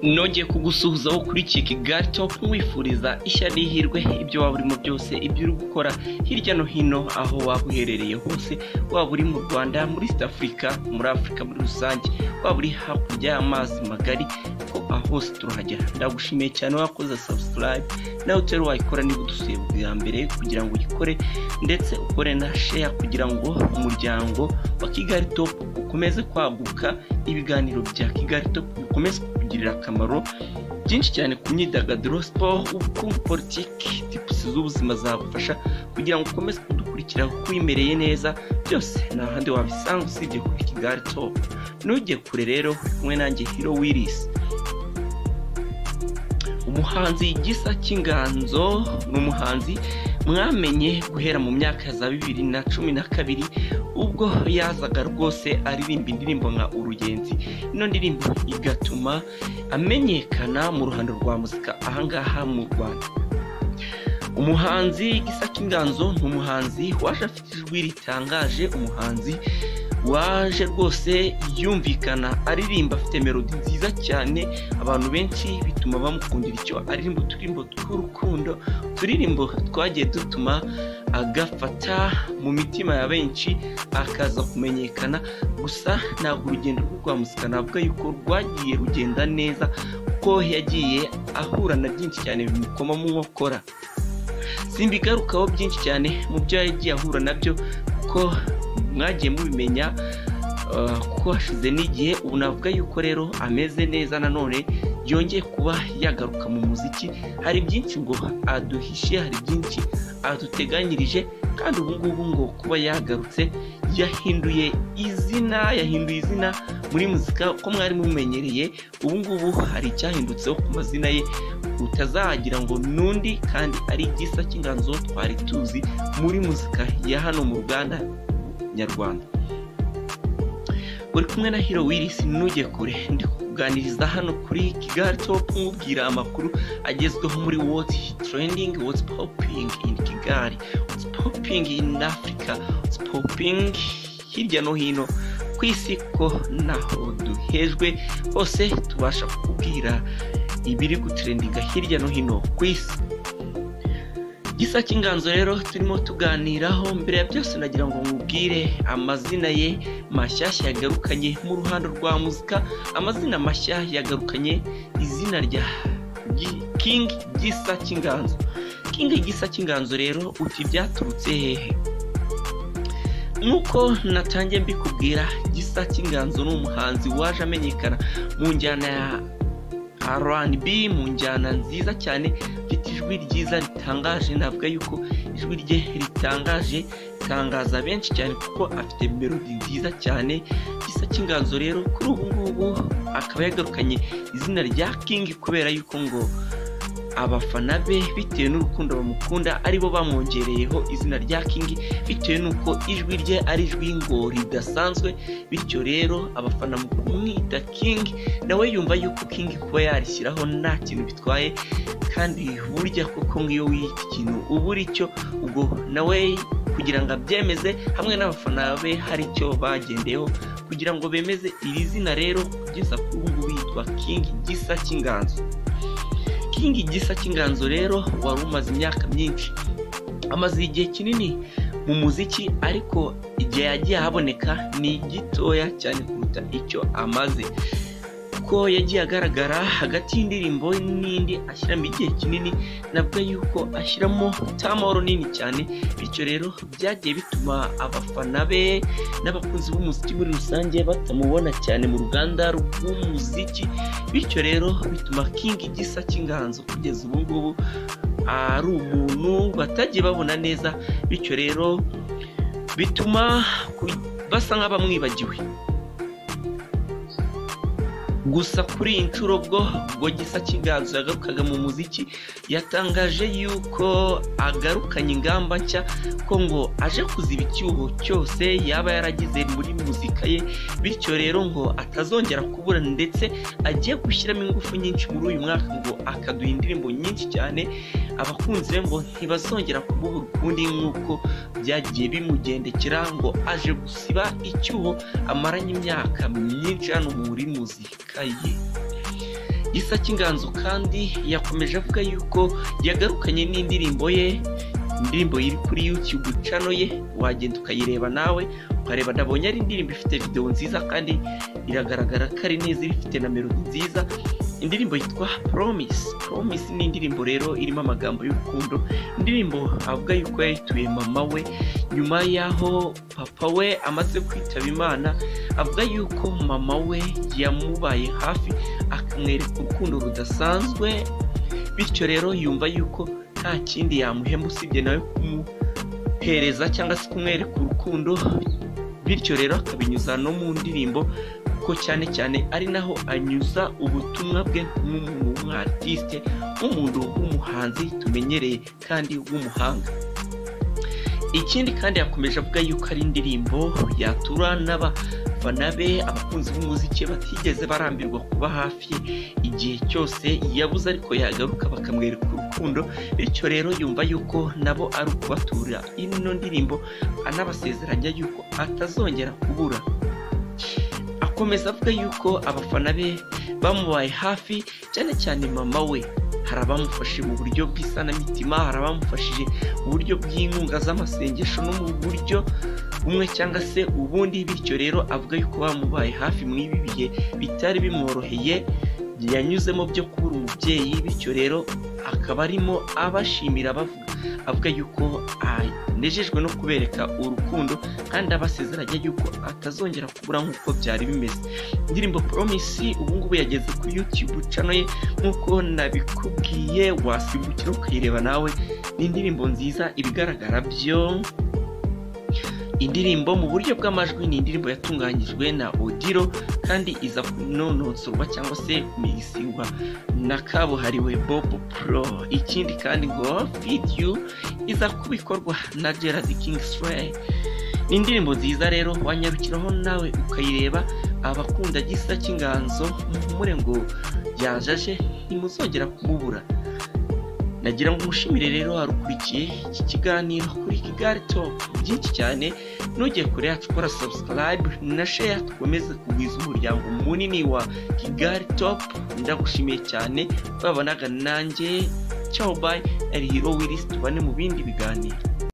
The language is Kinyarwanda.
nongeye kugusuhuza wo kuri Kigali Top nkwifuriza ishya n'ihirwe ibyo waba urimo byose ibyo uri gukora hirya no hino aho waba uherereye hose waba uri mu Rwanda muri East Africa muri Afurika muri rusange waba uri hakurya y'amazi magari ko ahose turahagera ndagushimiye cyane wakoze subscribe nawe utari wayikora niba udusuye bwa mbere kugira ngo uyikore ndetse ukore na share kugira ngo umuryango wa Kigali Top ukomeze kwaguka ibiganiro bya Kigali Top bikomeze kukugirira akamaro byinshi cyane ku myidagaduro siporo ubukungu politiki tipusi z'ubuzima zagufasha kugira ngo ukomeze kudukurikira kuko wimereye neza byose nta handi wabisanga usibye kuri Kigali Top nujye kure rero kumwe nanjye Hiro Willis umuhanzi gisa cy'inganzo ni umuhanzi mwamenye guhera mu myaka ya za bibiri na cumi na kabiri ubwo yazaga rwose aririmba indirimbo nka urugenzi ino ndirimbo igatuma amenyekana mu ruhando rwa muzika ahangaha mu rwanda umuhanzi gisa cy'inganzo ni umuhanzi waje afite ijwi ritangaje umuhanzi waje rwose yumvikana aririmba afite melodi nziza cyane abantu benshi bituma bamukundira icyo aririmba uturirimbo tw'urukundo uturirimbo twagiye dutuma agafata mu mitima ya benshi akaza kumenyekana gusa ntabwo urugendo rwo rwa muzika navuga yuko rwagiye rugenda neza kuko yagiye ahura na byinshi cyane bimukoma mu nkokora simbigarukaho byinshi cyane mu byo yagiye ahura nabyo kuko mwagiye mubimenya kuko hashize n'igihe ubu navuga yuko rero ameze neza nanone yongeye kuba yagaruka mu muziki hari byinshi ngo aduhishiye hari byinshi aduteganyirije kandi ubu ngubu ngo kuba yagarutse yahinduye izina yahinduye izina muri muzika uko mwari mumenyereye ubu ngubu hari icyahindutseho ku mazina ye utazagira ngo n'undi kandi ari igisa cy'inganzo twari tuzi muri muzika ya hano mu ruganda nyarwanda uri kumwe na hiro wirisi ntujye kure ndi kukuganiriza hano kuri kigali topu nkubwira amakuru agezweho muri woti terendingi woti popingi ini kigali woti popingi ini afurika woti popingi hirya no hino ku isi ko naho duhejwe hose tubasha kukubwira ibiri guterendinga hirya no hino ku isi gisa cy'inganzo rero turimo tuganiraho mbere ya byose nagira ngo nkubwire amazina ye mashyashya yagarukanye mu ruhando rwa muzika amazina mashya yagarukanye izina rya kingi gisa cy'inganzo kingi gisa cy'inganzo rero uti byaturutse hehe nk'uko natangiye mbikubwira gisa cy'inganzo ni umuhanzi waje amenyekana mu njyana ya rnb mu njyana nziza cyane mfite ijwi ryiza ritangaje navuga yuko ijwi rye ritangaje ritangaza benshi cyane kuko afite melodi nziza cyane gisa cy'inganzo rero kuri ubu ngubu akaba yagarukanye izina rya kingi kubera yuko ngo abafana be bitewe n'urukundo bamukunda aribo bamwongereyeho izina rya kingi bitewe n'uko ijwi rye ari ijwi ngo ridasanzwe bityo rero abafana mu kumwita kingi nawe yumva yuko kingi kuba yarishyiraho nta kintu bitwaye kandi burya koko nk'iyo wiyita ikintu uba uri cyo ubwo nawe kugira ngo abyemeze hamwe n'abafana be hari icyo bagendeyeho kugira ngo bemeze iri zina rero kugeza kuri ubu ngubu yitwa kingi gisa cy'inganzo kingi gisa cy'inganzo rero wari umaze imyaka myinshi amaze igihe kinini mu muziki ariko igihe yagiye ahaboneka ni gitoya cyane kuruta icyo amaze kuko yagiye agaragara hagati y'indirimbo n'indi ashyiramo igihe kinini navuga yuko ashyiramo tamoro nini cyane bityo rero byagiye bituma abafana be n'abakunzi b'umuziki muri rusange batamubona cyane mu ruganda rw'umuziki bityo rero bituma kingi gisa cy'inganzo kugeza ubu ngubu ari umuntu batagiye babona neza bityo rero bituma basa nk'abamwibagiwe gusa kuri iyi nshuro bwo ubwo gisa cy'inganzo yagarukaga mu muziki yatangaje yuko agarukanye ingamba nshya ko ngo aje kuziba icyuho cyose yaba yaragize muri muzika ye bityo rero ngo atazongera kubura ndetse agiye gushyiramo ingufu nyinshi muri uyu mwaka ngo akaduha indirimbo nyinshi cyane abakunzi be ngo ntibazongera kububura ukundi nk'uko byagiye bimugendekera ngo aje gusiba icyuho amaranye imyaka myinshi hano muri muzika ye gisa cy'inganzo kandi yakomeje avuga yuko yagarukanye n'indirimbo ye indirimbo iri kuri YouTube channel ye wagenda ukayireba nawe ukareba ndabonye ari indirimbo ifite video nziza kandi iragaragara ko ari neza ifite na melody nziza indirimbo yitwa promise promise ni indirimbo rero irimo amagambo y'urukundo indirimbo avuga yuko yayituye mama we nyuma y'aho papa we amaze kwitaba imana avuga yuko mama we yamubaye hafi akamwereka urukundo rudasanzwe bityo rero yumva yuko nta kindi yamuhemba usibye nawe kumuhereza cyangwa se kumwereka urukundo bityo rero akabinyuza no mu ndirimbo ko cyane cyane ari naho anyuza ubutumwa bwe nk'umuntu w'umwatisite nk'umuntu w'umuhanzi tumenyereye kandi w'umuhanga ikindi kandi yakomeje avuga yuko ari indirimbo yatura n'abafana be abakunzi b'umuziki batigeze barambirwa kuba hafi ye igihe cyose yabuze ariko yagaruka bakamwereka urukundo bityo rero yumva yuko nabo ari ukubatura ino ndirimbo anabasezeranya yuko atazongera kubura akomeza avuga yuko abafana be bamubaye hafi cyane cyane mama we hari abamufashe mu buryo bw'isanamitima hari abamufashije mu buryo bw'inkunga z'amasengesho no mu buryo bumwe cyangwa se ubundi bityo rero avuga yuko bamubaye hafi mu ibi bihe bitari bimworoheye yanyuzemo byo kubura umubyeyi bityo rero akaba arimo abashimira bavuga avuga yuko anejejwe no kubereka urukundo kandi abasezeranya yuko atazongera kubura nk'uko byari bimeze indirimbo poromisi ubungubu yageze kuri yutube cano ye nk'uko nabikubwiye wasimbukira ukayireba nawe ni indirimbo nziza ibigaragara byo indirimbo mu buryo bw'amajwi ni indirimbo yatunganyijwe na odiro kandi iza kunononsorwa cyangwa se kumigisingwa na kabuhariwe bobo pro ikindi kandi ngo vidiyo iza kubikorwa na gerard kingsley ni indirimbo nziza rero wanyarukiraho nawe ukayireba abakunda gisa cy'inganzo muhumure ngo yajaje ntimuzongera kumubura nagira ngo umushimire rero warukurikiye iki kiganiro kuri kigali topu byinshi cyane nugeye kure yacu ukora sabusikarayibe na sheya dukomeze kugwiza umuryango munini wa kigali topu ndagushimiye cyane babanaga nanjye cyawo bayi ari hiro wirisi tubane mu bindi biganiro